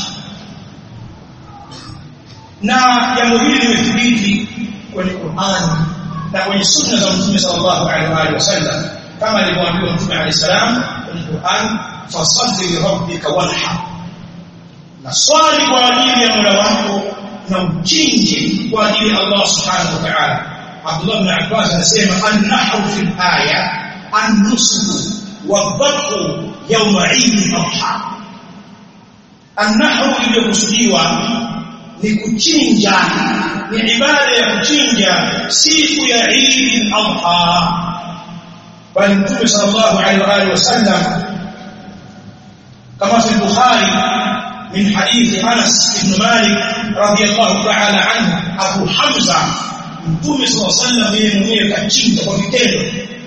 Speaker 1: na jambo hili limethibiti kwenye Qur'an na kwenye sunna za Mtume sallallahu alaihi wasallam kama alivyoambiwa Mtume alayhi salam kwenye Qur'an fasalli li rabbika wanhar na swali kwa ajili ya Mola wako na uchinje kwa ajili ya Allah subhanahu wa ta'ala Abdullah ibn Abbas anasema an-nahru fil aya an-nusuk wadhabhu yawm Eid al-Adha an-nahru iliyokusudiwa ni kuchinja ni ibada ya kuchinja siku ya Eid al-Adha bali Mtume sallallahu alaihi wasallam kama fi Bukhari من حديث أنس بن مالك رضي الله تعالى عنه أبو حمزة Mtume صلى الله عليه وسلم yeye mwenyewe kachinja kwa vitendo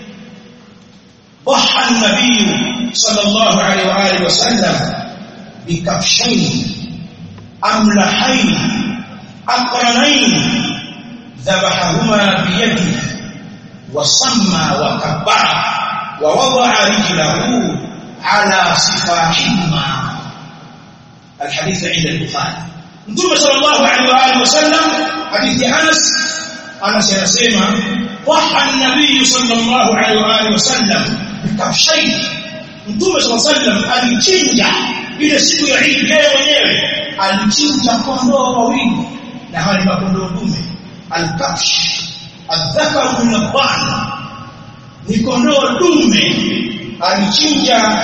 Speaker 1: ضحى النبي صلى الله عليه واله وسلم بكبشين املحين اقرنين ذبحهما بيده وصمى وكبر ووضع رجله على صفاحهما الحديث عند البخاري Mtume sallallahu alaihi wa alihi wasallam hadithi Anas Anas anasema waha an-nabii sallallahu alaihi wa alihi wasallam bikafshayn Mtume sallallahu alaihi wasallam alichinja ile siku ya Eid yeye mwenyewe alichinja kondoo wawili na hawa ni makondoo dume al-kafsh adh-dhakar min ad-dha'n ni kondoo dume alichinja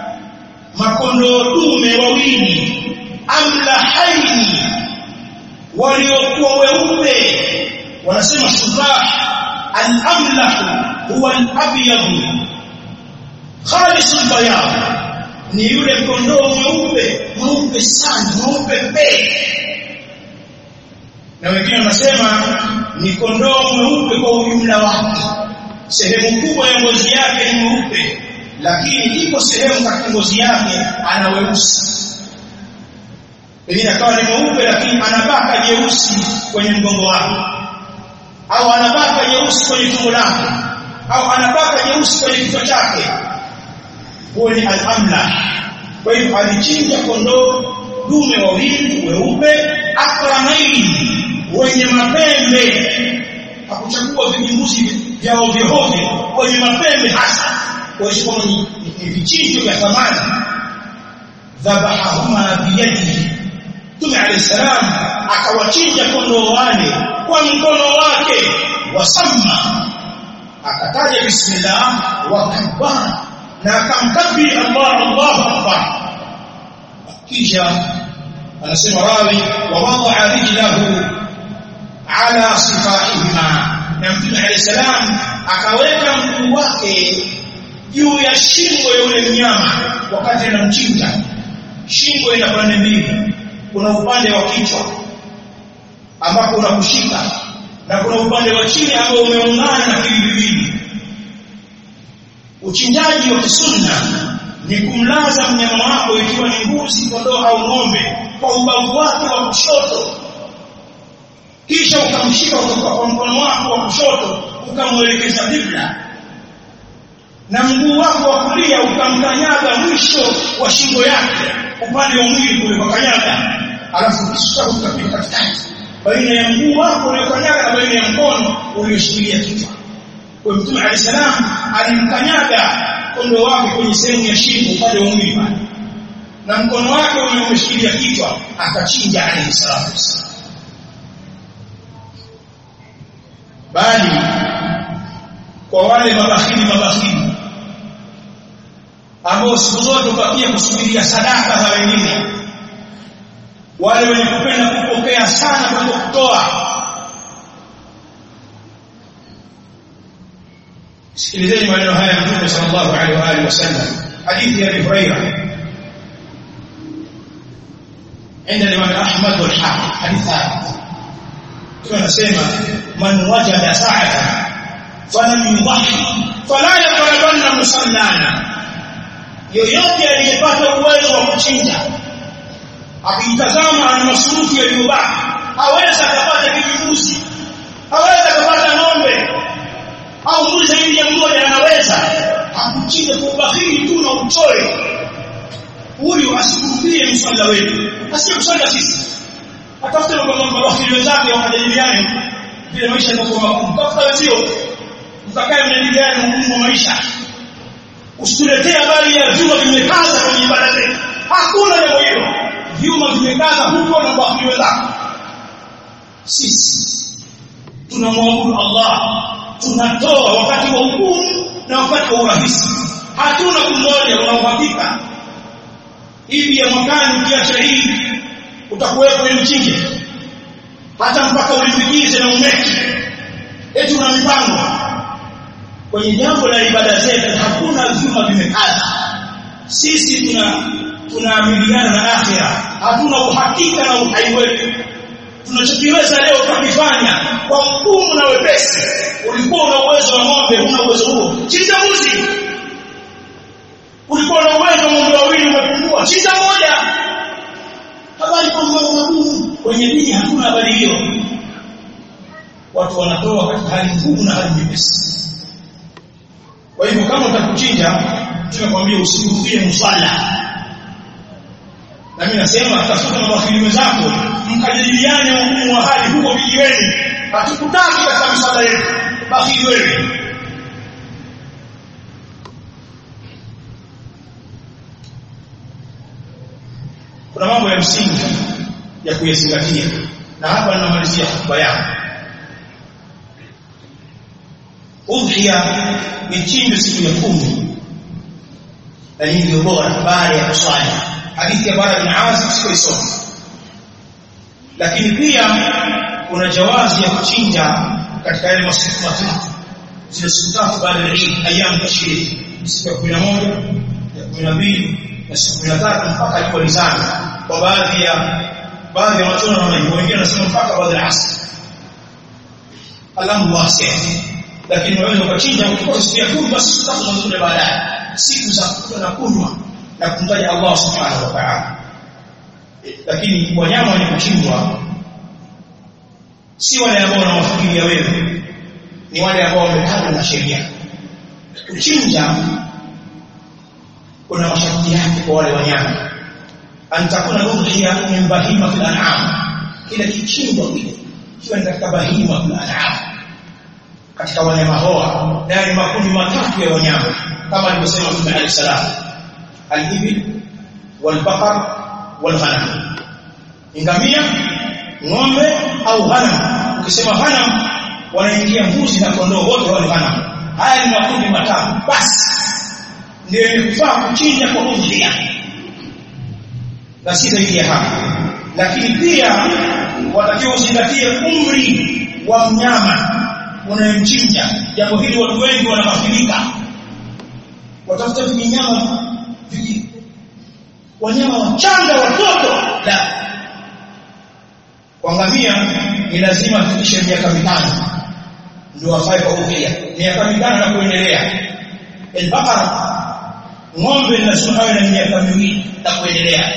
Speaker 1: makondoo dume wawili amlahaini waliokuwa weupe wanasema shubah al-amlah huwa al-abyad khalis al-bayan ni yule kondoo mweupe mweupe sana mweupe pe na wengine wanasema ni kondoo mweupe kwa ujumla wake sehemu kubwa ya ngozi yake ni mweupe lakini iko sehemu katika ngozi yake ana weusi pengine akawa ni mweupe lakini anabaka jeusi kwenye mgongo wake au anabaka jeusi kwenye tumbo lake au anabaka jeusi kwenye kichwa chake huo ni al-amla kwa hivyo alichinja kondoo dume wawili weupe akramaini wenye mapembe hakuchagua vijimbuzi vya ovyo ovyo wenye mapembe hasa kuonyesha kwamba ni vichinjo vya thamani dhabahahuma biyadihi Mtume alayhi salam akawachinja kondoo wale kwa mkono wake wasamma akataja bismillah wa kabbara na akamkabiri Allah Allahu akbar kisha anasema rawi wa wada'a rijlahu ala sifahihima na Mtume alayhi salam akaweka mguu wake juu ya shingo ya yule mnyama wakati anamchinja shingo ina pande mbili kuna upande wa kichwa ambapo unakushika na kuna upande wa chini ambao umeungana na viwili uchinjaji wa kisunna ni kumlaza mnyama wako ikiwa ni mbuzi kondoo au ng'ombe kwa ubavu wake wa kushoto kisha ukamshika kutoka kwa mkono wako wa kushoto ukamwelekeza kibla na mguu wako wa kulia ukamkanyaga mwisho wa shingo yake upande wa mwili kule kwa kanyaga alafu kisha ukapita katikati baina ya mguu wako uliokanyaga na baina ya mkono ulioshikilia kichwa kwa mtume alayhi salam alimkanyaga kondo wake kwenye sehemu ya shingo upande wa mwili pale na mkono wake ulioshikilia kichwa akachinja alayhi salatu wasallam bali kwa wale mabakhili mabakhili ambao siku zote ubakia kusubiria sadaka za wengine wale wenye kupenda kupokea sana kuliko kutoa sikilizeni maneno haya ya Mtume sallallahu alaihi wa alihi wasallam hadithi ya Abi Hurairah عند الإمام أحمد والحاكم حديث ثابت كما نسمع من وجد ساعة فلم يضحي فلا يقربن مصلانا yoyote aliyepata uwezo wa kuchinja akitazama ana masurufu yaliyobaki aweza akapata kijibuzi aweza akapata ng'ombe au mbuzi zaidi ya mmoja anaweza akuchinja kwa ubahili tu na uchoyo huyu asikurupie mswala wetu asiye kuswala sisi atafute mabahili wenzake wakajadiliane vile maisha yatakuwa magumu tafuta wenzio mkakae mjadiliane ugumu wa maisha usituletee habari ya vyuma vimekaza kwenye ibada zetu hakuna jambo hilo vyuma vimekaza huko na kwa wenzako sisi tunamwabudu Allah tunatoa wakati wa hukumu na wakati wa urahisi hatuna kungoja una uhakika hivi ya mwakani ukiacha hii utakuwepo ili mchinje hata mpaka ulipikize na umeki eti una mipango kwenye jambo la ibada zetu hakuna vyuma vimekaza sisi tuna tunaamiliana na akhira hatuna uhakika na uhai wetu tunachokiweza leo tukifanya kwa mgumu na wepesi ulikuwa una uwezo wa ng'ombe huna uwezo huo chinja mbuzi ulikuwa na uwezo wa ng'ombe wawili umepungua chinja moja habari kwa mambo magumu kwenye dini hakuna habari hiyo watu wanatoa katika hali ngumu na hali nyepesi kwa hivyo kama utakuchinja tunakwambia usikurudie mswala na mimi nasema tafuta mawakili wenzako mkajadiliane ugumu wa hali huko vijiweni hatukutaki katika miswala yetu baki wewe kuna mambo ya msingi ya kuyazingatia na hapa ninamalizia hotuba yangu udhiya ni chinjo siku ya kumi na hii ndio bora baada ya kuswali hadithi ya bara bin Azib siko isoma lakini pia kuna jawazi ya kuchinja katika yale masiku matatu zile siku tatu baada ya Eid ayyam tashrik siku ya 11 ya 12 na siku ya 13 mpaka jua lizame kwa baadhi ya baadhi ya watu wanaona hivyo wengine wanasema mpaka baada ya asr Allahu wasi'a lakini unaweza ukachinja ukikosa siku ya kumi basi siku tatu zinazokuja baadaye siku za kula na kunywa na kumtaja Allah subhanahu wa ta'ala lakini wanyama wenye kuchinjwa si wale ambao wanawafikiria wewe ni wale ambao wamepangwa na sheria kuchinja kuna masharti yake kwa wale wanyama antakuna udhiya min bahima fil an'am kile kichinjwa kile kiwe ni katika bahima fil an'am katika wanyama hoa na ni makundi matatu ya wanyama kama alivyosema Mtume Ali salam al-ibil wal-baqar wal-ghanam ngamia ng'ombe au ghanam ukisema ghanam wanaingia mbuzi na kondoo wote wale ghanam haya ni makundi matatu basi ndio inakufaa kuchinja kwa udhia na si zaidi ya hapo lakini pia watakiwa uzingatie umri wa mnyama unayemchinja jambo hili watu wengi wanakafirika watafuta vinyama viji wanyama wachanga watoto la kuangamia ni lazima afikishe miaka mitano ndio afae kwa udhia miaka mitano na kuendelea al-baqara ng'ombe lazima awe na miaka miwili na kuendelea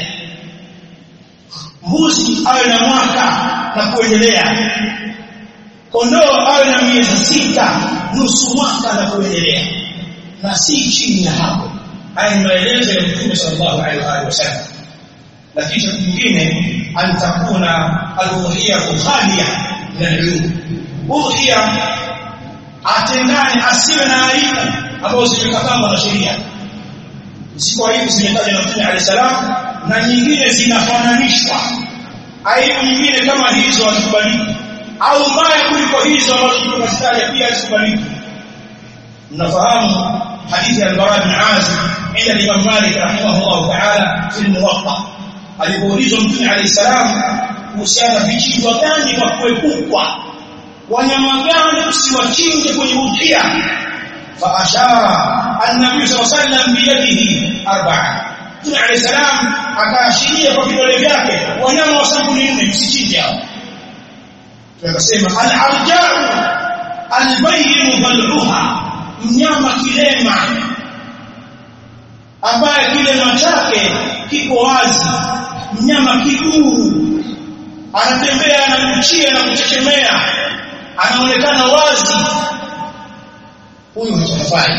Speaker 1: mbuzi awe na mwaka na kuendelea kondoo awe na miezi sita nusu mwaka na kuendelea na si chini ya hapo haya ni maelezo ya Mtume sallallahu alaihi wasallam na kisha kingine antakuna al-udhiya khaliya min al-uyub udhiya atengane asiwe na aibu ambazo zimekatazwa na sheria ziko aibu zimetajwa na Mtume alayhi salam na nyingine zinafananishwa aibu nyingine kama hizo hazikubaliki au mbaya kuliko hizo ambazo tunazitaja pia hazikubaliki mnafahamu hadithi ya al-Bara bin Azib inda Imam Malik rahimahullah ta'ala fi al-Muwatta alipoulizwa Mtume alayhi salam kuhusiana vichinjwa gani kwa kuepukwa wanyama gani usiwachinje kwenye udhia fa ashara an-nabii sallallahu alayhi wasallam biyadihi arba'a Mtume alayhi salam akaashiria kwa vidole vyake wanyama wa sampuli nne msichinje hao tunasema al-arja'u al-bayyin dhal'uha mnyama kilema ambaye kilema chake kiko wazi mnyama kiguru anatembea anakuchia na kuchechemea anaonekana wazi huyu hatafai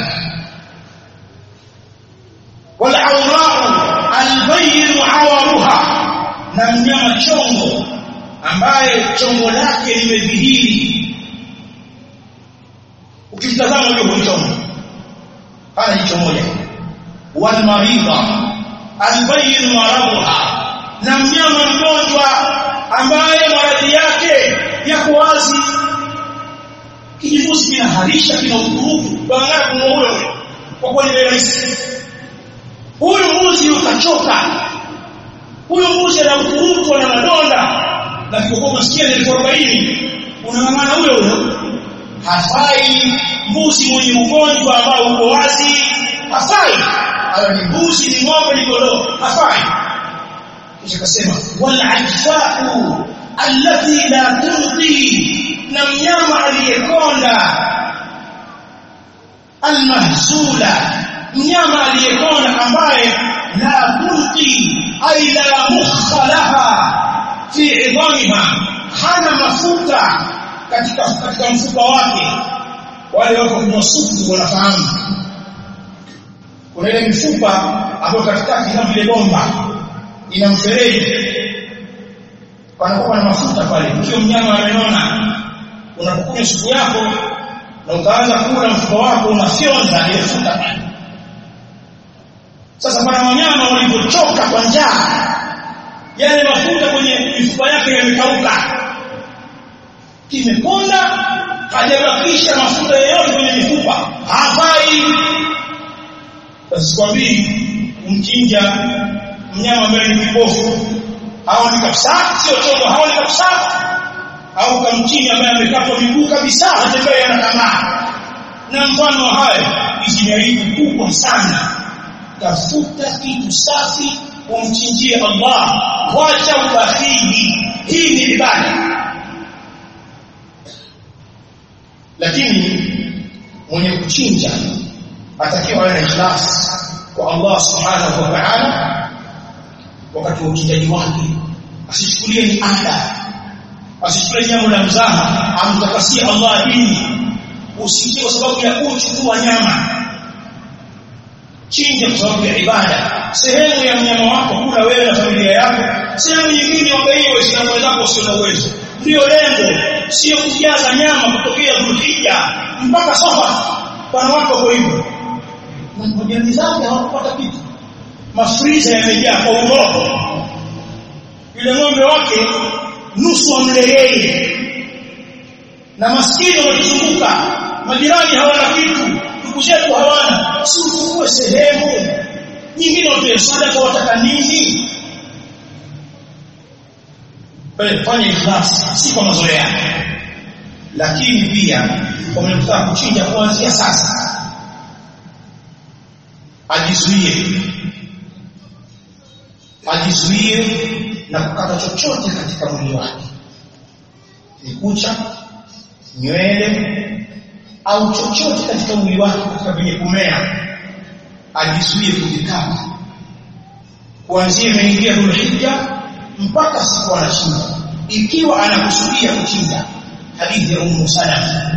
Speaker 1: wal awra'u albayyin awaruha na mnyama chongo ambaye chongo lake limedhihiri ukimtazama ndio chongo hana jicho moja wal maridha albayyin maraduha na mnyama mgonjwa ambaye maradhi yake yako wazi kijifusi kinaharisha kina ukurubu bangara kumuua huyo kwa kuwa ni rahisi huyu mbuzi utachoka huyu mbuzi ana ukurubu na madonda na kikokoa masikia ni 40 unang'ang'ana huyo huyo hafai mbuzi mwenye ugonjwa ambao uko wazi hafai ayo ni mbuzi ni ng'ombe ni kondoo hafai kisha kasema wal ajfa'u allati la turdi na mnyama aliyekonda almahzula mnyama aliyekonda ambaye la turdi ay la mukha laha fi idhamiha hana mafuta katika katika mfupa wake wale wako kwenye supu wanafahamu kuna ile mifupa ambayo katikati kama vile bomba ina mfereji panakuwa na mafuta pale ukiwa mnyama amenona unapokunywa supu yako na ukaanza kula mfupa wako unafyonza ile futa pale sasa pana wanyama walivyochoka kwa njaa yale mafuta kwenye mifupa yake yamekauka kimekonda hajabakisha mafuta yoyote kwenye mifupa hafai basi kwambii kumchinja mnyama ambaye ni kipofu haoni kabisa sio chongo haoni kabisa au kamchini ambaye amekatwa miguu kabisa hatembei ana tamaa na mfano hayo hizi ni aibu kubwa sana tafuta kitu safi umchinjie Allah wacha ubakhili hii ni ibada lakini mwenye kuchinja atakiwa awe na ikhlas kwa Allah subhanahu wa ta'ala wakati wa uchinjaji wake asichukulie ni ada asichukulie jambo la mzaha amtakasie Allah dini usije kwa sababu ya kuchukua nyama chinja kwa sababu ya ibada sehemu ya mnyama wako kula wewe na familia yako sehemu nyingine wagaiwe waislamu wenzako wasio na uwezo ndio lengo sio kujaza nyama kutokea Dhulhijja mpaka Safar bwana wako kwa hivyo na majirani zake hawakupata kitu mafriza yamejaa kwa uroho yule ng'ombe wake nusu amle yeye na maskini wanatuzunguka majirani hawana kitu ndugu zetu hawana si uchukue sehemu nyingine watoe sadaka wataka nini fanya ikhlas si kwa mazoea lakini pia wamekutaka kuchinja kuanzia sasa ajizuie ajizuie na kukata chochote katika mwili wake ni kucha nywele au chochote katika mwili wake katika vyenye kumea ajizuie kuvikata kuanzia imeingia Dhulhijja mpaka siku anashinda ikiwa anakusudia kuchinja hadithi ya Ummu Salama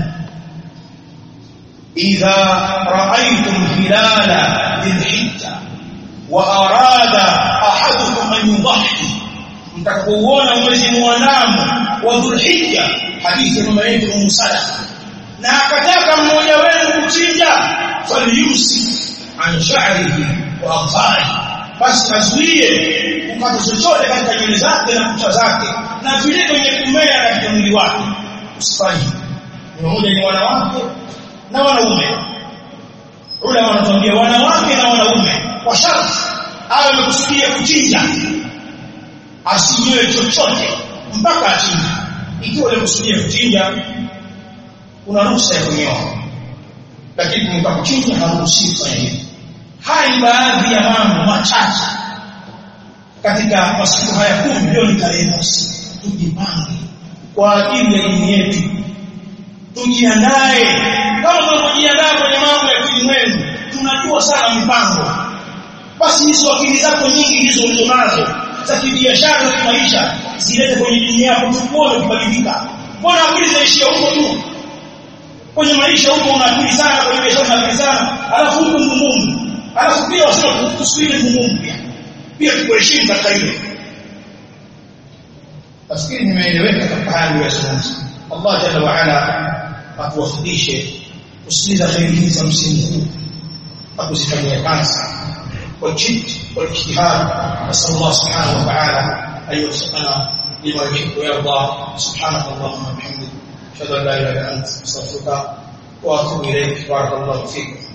Speaker 1: idha ra'aytum hilala dhilhijja wa arada ahadukum an yudhhi mtakapouona mwezi muandamo wa dhulhijja hadithi ya mama yetu Ummu Salama na akataka mmoja wenu kuchinja falyusi an sha'rihi wa afari basi azuie kukata chochote katika nywele zake na kucha zake na vile kwenye kumea katika mwili wake usifanye mmoja ni wanawake na wanaume ule wanatuambia wanawake na wanaume kwa sharti awe amekusudia kuchinja asinyoe chochote mpaka achinje ikiwa amekusudia kuchinja una ruhusa ya kunyoa lakini kwa kuchinja haruhusiwi kufanya hivyo haya ni baadhi ya mambo machache katika masiku haya kumi leo ni tarehe mosi tujipange kwa ajili ya dini yetu tujiandae kama tunavyojiandaa kwenye mambo ya kilimwengu tunajua sana mipango basi hizo akili zako nyingi hizo ulizonazo za kibiashara za kimaisha zilete kwenye dini yako tukuone kubadilika mbona akili zaishia huko tu kwenye maisha huko una akili sana kwenye biashara una akili sana alafu huko ngumu alafu pia wasema tusubiri ngumu pia pia tukuheshimu katika hilo nafikiri nimeeleweka katika haya niliyozungumza Allah jalla wa ala atuwafikishe kusikiliza kheri hizi za msimu huu na kuzifanyia kazi kwa jid والاجتهاد نسال الله سبحانه وتعالى ان يوفقنا لما يحب ويرضى سبحانك اللهم وبحمدك اشهد ان لا اله الا انت استغفرك واتوب اليك بارك الله فيكم